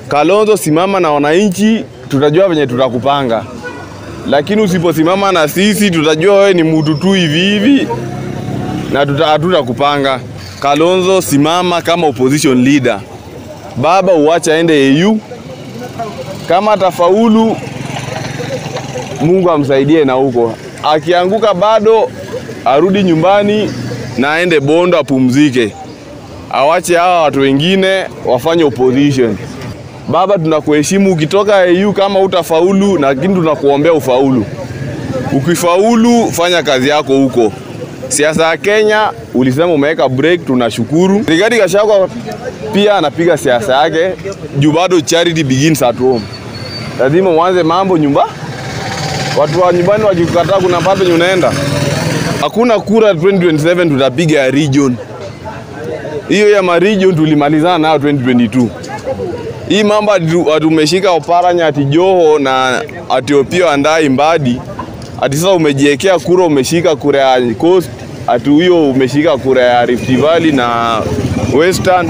Kalonzo, simama na wananchi, tutajua venye tutakupanga, lakini usiposimama na sisi, tutajua wewe ni mtu tu hivi hivi na tuta- hatutakupanga. Kalonzo, simama kama opposition leader. Baba uache aende AU, kama atafaulu Mungu amsaidie na huko, akianguka bado arudi nyumbani na aende Bondo apumzike, awache hawa watu wengine wafanye opposition. Baba, tunakuheshimu. Ukitoka AU kama utafaulu, lakini tunakuombea ufaulu. Ukifaulu, fanya kazi yako huko. Siasa ya Kenya ulisema umeweka break, tunashukuru. Rigathi Gachagua pia anapiga siasa yake juu bado charity begins at home. Lazima uanze mambo nyumba, watu wa nyumbani wakikukataa, kuna pato yenye unaenda. Hakuna kura 2027 tutapiga ya region. Hiyo ya ma region tulimalizana nayo 2022. Hii mambo ati ati umeshika Oparanya ati Joho na ati Opiyo Andai Mbadi ati sasa umejiwekea kura, umeshika kura ya Coast, ati huyo umeshika kura ya Rift Valley na Western.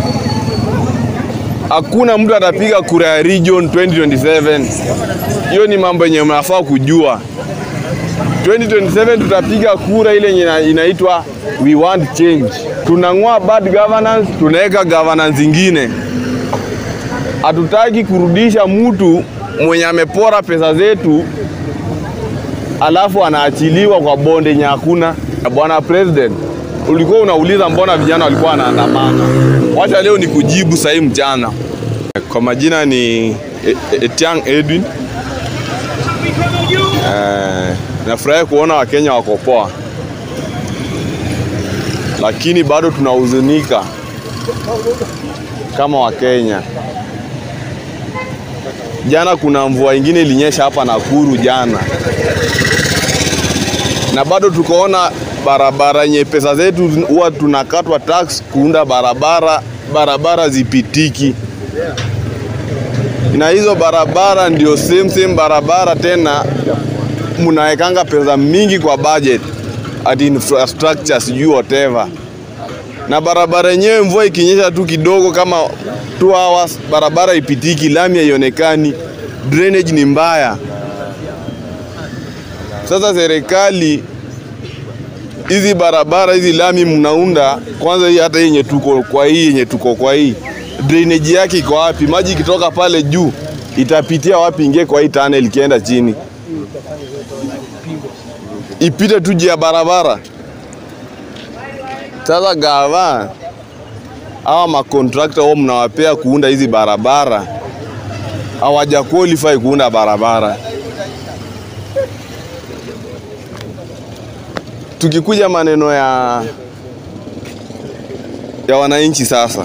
Hakuna mtu atapiga kura ya region 2027. Hiyo ni mambo yenye mnafaa kujua. 2027 tutapiga kura ile yenye ina- inaitwa we want change. Tunang'oa bad governance, tunaweka governance ingine. Hatutaki kurudisha mtu mwenye amepora pesa zetu alafu anaachiliwa kwa bonde yenye hakuna. Bwana President, ulikuwa unauliza mbona vijana walikuwa wanaandamana. Wacha leo ni kujibu sahii mchana. Kwa majina ni E- E- Etiang Edwin. Eh, nafurahi kuona Wakenya wako poa, lakini bado tunahuzunika kama Wakenya. Jana kuna mvua ingine ilinyesha hapa Nakuru jana, na bado tukaona barabara yenye pesa zetu huwa tunakatwa tax kuunda barabara, barabara zipitiki, na hizo barabara ndio same same barabara tena mnawekanga pesa mingi kwa budget at infrastructure sijui whatever, na barabara yenyewe mvua ikinyesha tu kidogo kama 2 hours, barabara ipitiki, lami haionekani, drainage ni mbaya. Sasa serikali hizi barabara hizi lami mnaunda kwanza, hii hata yenye tuko kwa hii yenye tuko kwa hii drainage yake iko wapi? Maji ikitoka pale juu itapitia wapi? Ingie kwa hii tunnel ikienda chini ipite tu juu ya barabara. Sasa gava hawa makontrakta wao mnawapea kuunda hizi barabara, hawaja qualify kuunda barabara. Tukikuja maneno ya ya wananchi sasa,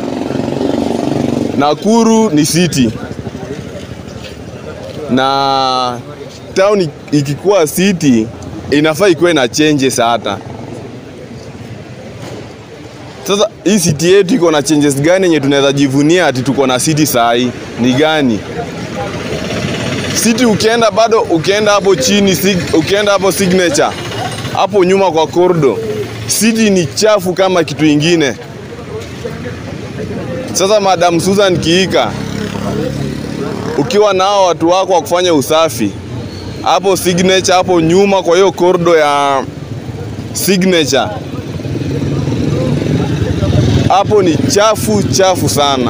Nakuru ni city na town ikikuwa city inafaa ikuwe na changes hata sasa. Hii city yetu iko na changes gani yenye tunaweza jivunia ati tuko na city saa hii ni gani? City ukienda bado, ukienda hapo chini, sig- ukienda hapo signature hapo nyuma kwa kordo, city ni chafu kama kitu ingine. Sasa Madam Susan Kiika, ukiwa nao watu wako wa kufanya usafi hapo signature hapo nyuma kwa hiyo kordo ya signature hapo ni chafu chafu sana.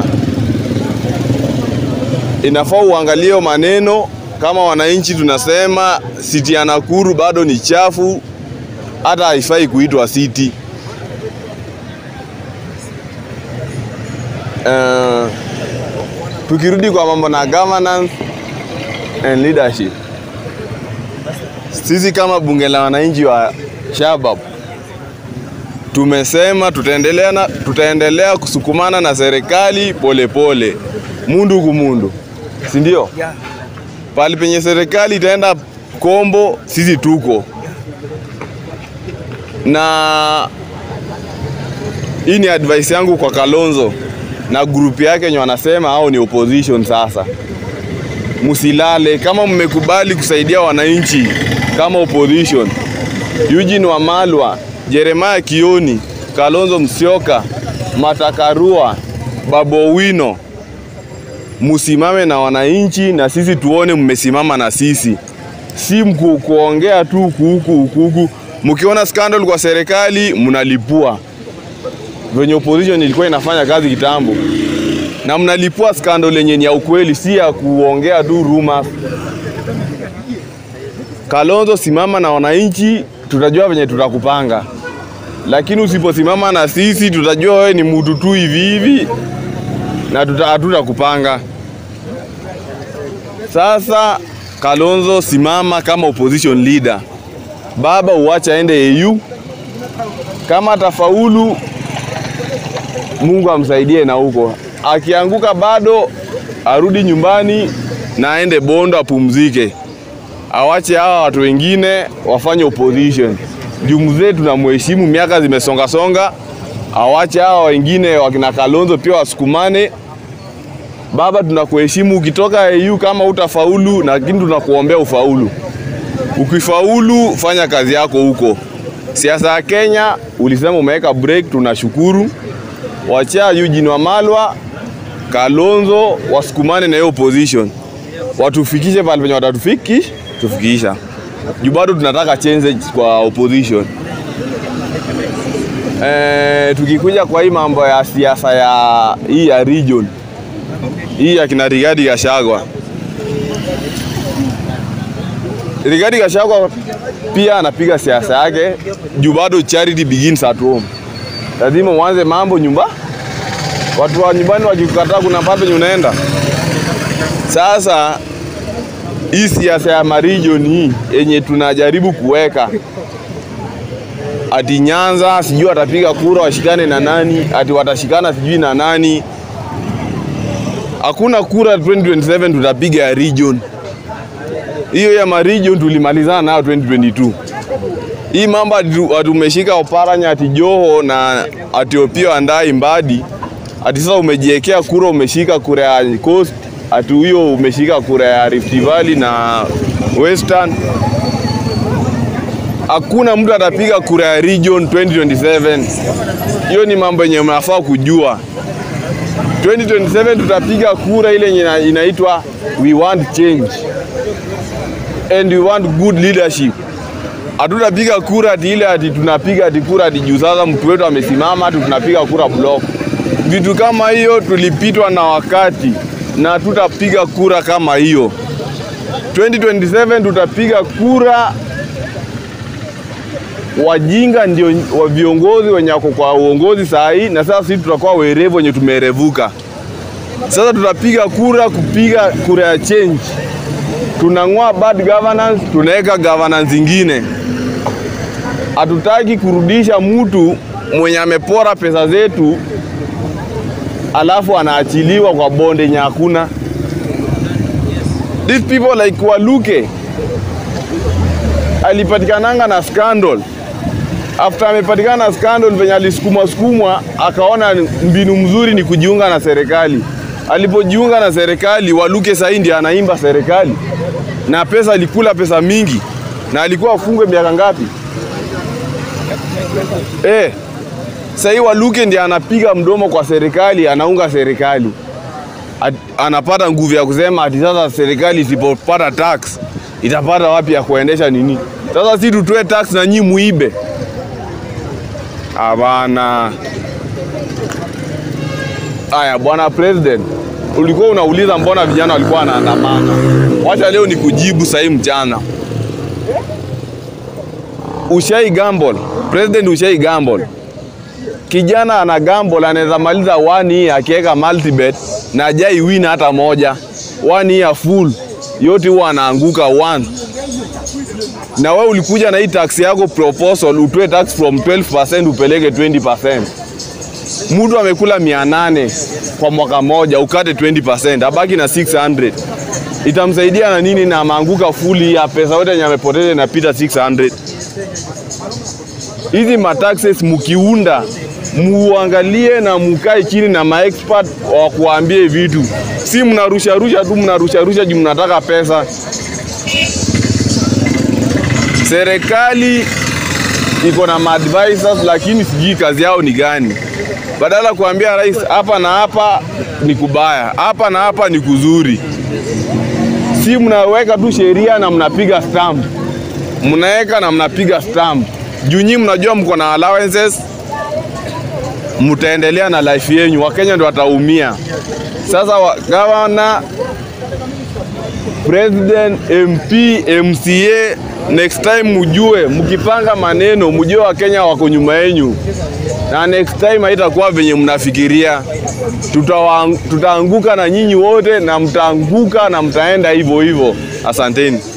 Inafaa uangalie hiyo maneno. Kama wananchi tunasema city ya Nakuru bado ni chafu, hata haifai kuitwa city. Uh, tukirudi kwa mambo na governance and leadership sisi kama bunge la wananchi wa Shabab tumesema tutaendelea, na, tutaendelea kusukumana na serikali polepole, mundu kumundu, si ndio? Pali penye serikali itaenda kombo, sisi tuko na. Hii ni advice yangu kwa Kalonzo na grupu yake wenye wanasema hao ni opposition sasa msilale kama mmekubali kusaidia wananchi kama opposition. Eugene Wamalwa, Jeremiah Kioni, Kalonzo Musyoka, Matakarua, Babu Owino musimame na wananchi na sisi tuone mmesimama na sisi, si mku, kuongea tu huku huku huku huku. Mkiona scandal kwa serikali mnalipua, venye opposition ilikuwa inafanya kazi kitambo, na mnalipua scandal yenye ni ya ukweli, si ya kuongea tu rumors. Kalonzo, simama na wananchi, tutajua venye tutakupanga, lakini usiposimama na sisi tutajua wewe ni mtu tu hivi hivi na tuta- hatutakupanga. Sasa Kalonzo, simama kama opposition leader. Baba uache aende AU, kama atafaulu Mungu amsaidie na huko, akianguka bado arudi nyumbani na aende Bondo apumzike, awache hawa watu wengine wafanye opposition. Juu mzee tunamheshimu, miaka zimesonga songa, awache hawa wengine wakina Kalonzo pia wasukumane. Baba, tunakuheshimu. Ukitoka AU kama utafaulu, lakini tunakuombea ufaulu. Ukifaulu, fanya kazi yako huko. Siasa ya Kenya ulisema umeweka break, tunashukuru. Wachia Eugene Wamalwa, Kalonzo wasukumane na hiyo opposition, watufikishe pale penye watatufikisha tufikisha, juu bado tunataka change kwa opposition. E, tukikuja kwa hii mambo ya siasa ya hii ya region hii ya kina Rigathi Gachagua. Rigathi Gachagua pia anapiga siasa yake juu bado charity begins at home. Lazima uanze mambo nyumba, watu wa nyumbani wakikukataa, kuna pale penye unaenda. Sasa hii siasa ya marijon hii yenye tunajaribu kuweka ati Nyanza sijui watapiga kura washikane na nani, ati watashikana sijui na nani. Hakuna kura 2027 tutapiga ya region. Hiyo ya maregion tulimalizana nayo 2022. Hii mambo ati ati umeshika Oparanya ati Joho na ati Opiyo Andai Mbadi, ati sasa umejiwekea kura, umeshika kura ya Coast, ati huyo umeshika kura ya Rift Valley na Western. Hakuna mtu atapiga kura ya region 2027. Hiyo ni mambo yenye mnafaa kujua. 2027 tutapiga kura ile yenye ina- inaitwa we want change and we want good leadership. Hatutapiga kura ati ile ati tunapiga ati kura ati juu sasa mtu wetu amesimama ati tunapiga kura block. Vitu kama hiyo tulipitwa na wakati na tutapiga kura kama hiyo. 2027 tutapiga kura wajinga ndio wa viongozi wenye wako kwa uongozi saa hii, na sasa sisi tutakuwa werevu wenye tumerevuka. Sasa tutapiga kura kupiga kura ya change. Tunang'oa bad governance, tunaweka governance ingine. Hatutaki kurudisha mtu mwenye amepora pesa zetu alafu anaachiliwa kwa bonde yenye hakuna. These people like Waluke alipatikananga na scandal after amepatikana na scandal venye alisukuma sukumwa, akaona mbinu mzuri ni kujiunga na serikali. Alipojiunga na serikali, Waluke sahii ndiye anaimba serikali, na pesa alikula pesa mingi, na alikuwa afungwe miaka ngapi? Eh, sahii Waluke ndiye anapiga mdomo kwa serikali, anaunga serikali At, anapata nguvu ya kusema ati sasa serikali isipopata tax itapata wapi ya kuendesha nini? Sasa si tutoe tax na nyi muibe? Hapana. Aya, bwana president, ulikuwa unauliza mbona vijana walikuwa wanaandamana. Wacha leo ni kujibu sahii mchana. Ushai gamble, president, ushai gamble. Kijana ana gamble anaweza maliza one year akiweka multibet na ajai win hata moja, one year full yote huwa anaanguka one na wewe ulikuja na hii tax yako proposal utoe tax from 12% upeleke 20%. Mtu amekula mia nane kwa mwaka moja ukate 20%, abaki na 600. Itamsaidia na nini? Na ameanguka fully ya pesa yote yenye amepoteza inapita 600. Hizi mataxes mukiunda muangalie na mukae chini na maexpert wa kuambie vitu, si mnarusha rusha tu, mnarusha rusha juu mnataka pesa. Serikali iko na maadvisors lakini sijui kazi yao ni gani. Badala kuambia rais hapa na hapa ni kubaya, hapa na hapa ni kuzuri. Si mnaweka tu sheria na mnapiga stamp, mnaweka na mnapiga stamp juu nyinyi mnajua mko na allowances, mtaendelea na life yenyu, Wakenya ndio wataumia. Sasa wa, gavana, president, MP, MCA, next time mujue, mkipanga maneno mujue Wakenya wako nyuma yenyu, na next time haitakuwa venye mnafikiria. Tutawa- Tutaanguka na nyinyi wote, na mtaanguka na mtaenda hivyo hivyo. Asanteni.